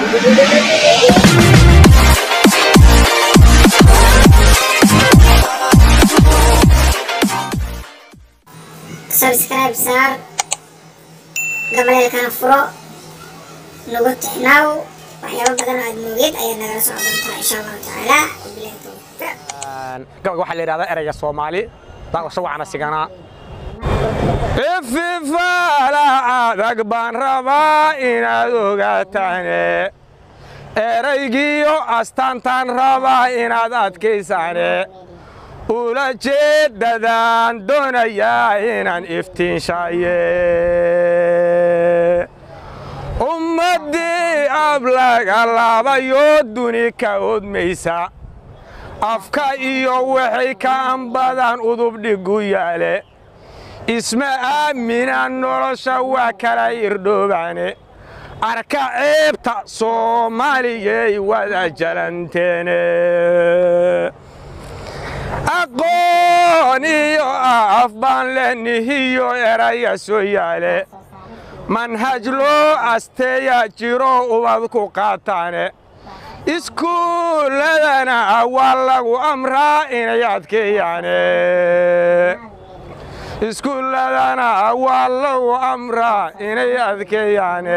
subscribe saar gabaleelkana furo nagu tixnaaw waxyaabo badan oo aad moogeed ayaad nagala socon doontaa insha allahu tacaala wabilahi tawfiiq gabaga waxaa la yidhahdaa ereyga soomaali daaqasho wacana siganaa ififaala adag baan rabaa inaad ogaataane eraygiyo astaantaan rabaa inaad adkaysaane ula jeeddadaan doonayaa inaan iftiinshaye ummaddii ab laga laabayo duni ka odmaysa afka iyo waxay ka anbadaan udubdhigu yaale isma aamina nolosha waa kala irdhoobaane arka ceebta soomaaliyey wada jalanteene aqoon iyo af baan lenihiyo eraya soo yaale manhaj loo asteeya jiro ubad ku qaataane iskuulladana waa lagu amraa inay adkeeyaane iskuulladana waa lagu amraa inay adkeeyaane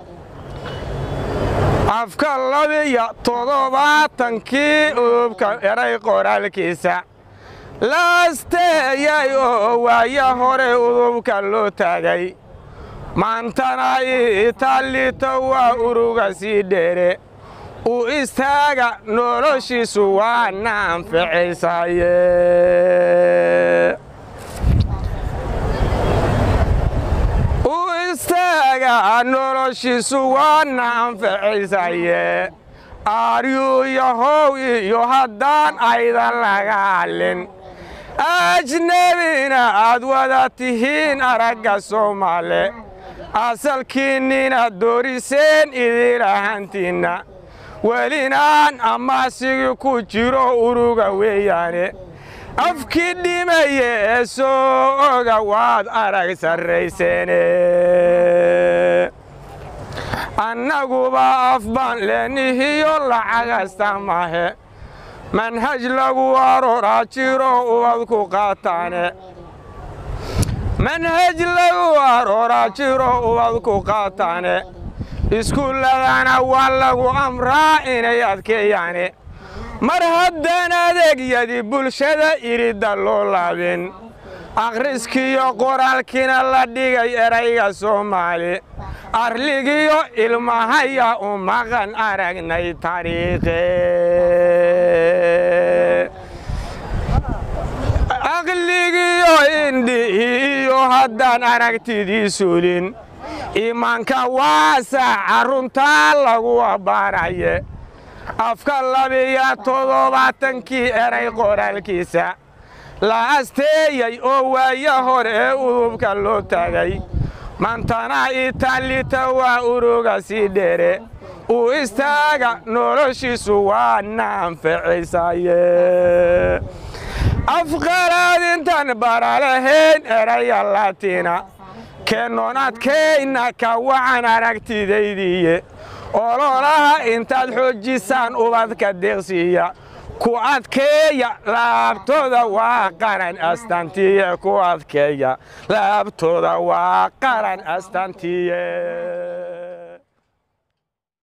afka labiyo toddobaatankii udubka eray qoraalkiisa laasteeyay oo waaya hore udubka loo taagay maantana itaalito waa uruga sii dheere u istaaga noloshiisu waana anficaysaye u istaaga noloshiisu waana anficaysaye aaryu yahow iyo haddaan aydan laga hadlin ajnebina aad wada tihiin aragga soomaale asalkiinnina dooriseen idilahantiinna welinaan amaasigii ku jiro uruga weeyaane afkii dhimaye ee soo oga waad arag sarrayseene annaguba af baan leenihiyo lacagasta mahe manhaj lagu arooraa jiro ubad ku qaataane manhaj lagu arooraa jiro ubad ku qaataane iskuulladana waa lagu amraa inay adkeeyaane mar haddaan adeegyadii bulshada iridda loo laabin akhriskiyo qoraalkiina la dhigay erayga soomaali arligiyo ilmahaya u maqan aragnay taariikhe aqligiyo indhihiiyo haddaan aragtidii suulin iimaanka waasaca runtaa lagu abbaaraye afka labiyo toddobaatankii eray qoraalkiisa la asteeyey oo waaya hore ee udubka loo taagay maantana itaalita waa uruga sii dheere u istaaga noloshiisu waana anficaysaye afqalaad intaan baralahayn eraya laatiina keenoonaadkayna ka wacan aragtidaydiiye ololaha intaad xoojisaan ubadka deeqsiiya ku adkeeya laabtooda waa qaran astaantiye ku adkeeya laabtooda waa qaran astaantiye